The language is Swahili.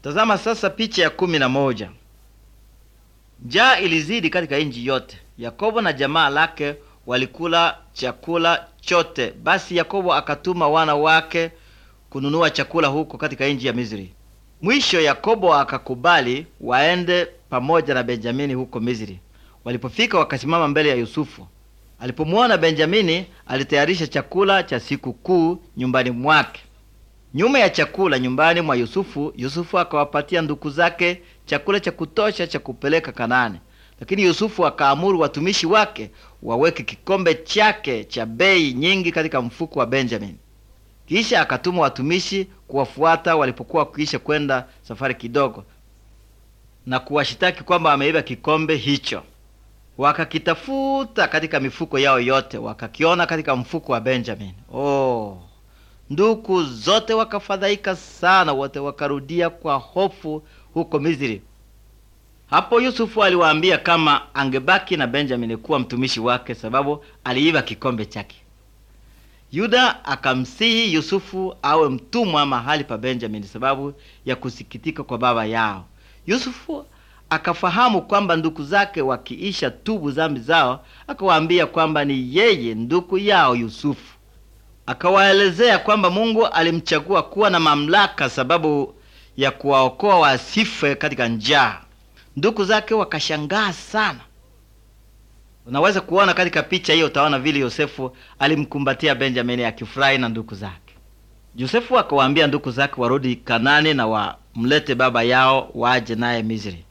Tazama sasa picha ya kumi na moja. Njaa ilizidi katika nchi yote. Yakobo na jamaa lake walikula chakula chote. Basi Yakobo akatuma wana wake kununua chakula huko katika nchi ya Misri. Mwisho Yakobo akakubali waende pamoja na Benjamini huko Misri. Walipofika wakasimama mbele ya Yusufu. Alipomwona Benjamini, alitayarisha chakula cha siku kuu nyumbani mwake. Nyuma ya chakula nyumbani mwa Yusufu, Yusufu akawapatia ndugu zake chakula cha kutosha cha kupeleka Kanaani. Lakini Yusufu akaamuru watumishi wake waweke kikombe chake cha bei nyingi katika mfuko wa Benjamini. Kisha akatuma watumishi kuwafuata walipokuwa wakiisha kwenda safari kidogo, na kuwashitaki kwamba wameiba kikombe hicho. Wakakitafuta katika mifuko yao yote, wakakiona katika mfuko wa Benjamini. Oh, ndugu zote wakafadhaika sana, wote wakarudia kwa hofu huko Misri. Hapo Yusufu aliwaambia kama angebaki na Benjamini kuwa mtumishi wake, sababu aliiba kikombe chake. Yuda akamsihi Yusufu awe mtumwa mahali pa Benjamini sababu ya kusikitika kwa baba yao. Yusufu akafahamu kwamba ndugu zake wakiisha tubu zambi zao, akawaambia kwamba ni yeye ndugu yao Yusufu. Akawaelezea kwamba Mungu alimchagua kuwa na mamlaka sababu ya kuwaokoa wasife katika njaa. Ndugu zake wakashangaa sana. Unaweza kuona katika picha hiyo, utaona vile Yosefu alimkumbatia Benjamini akifurahi na ndugu zake. Yosefu akawaambia ndugu zake warudi Kanani na wamlete baba yao waje naye Misri.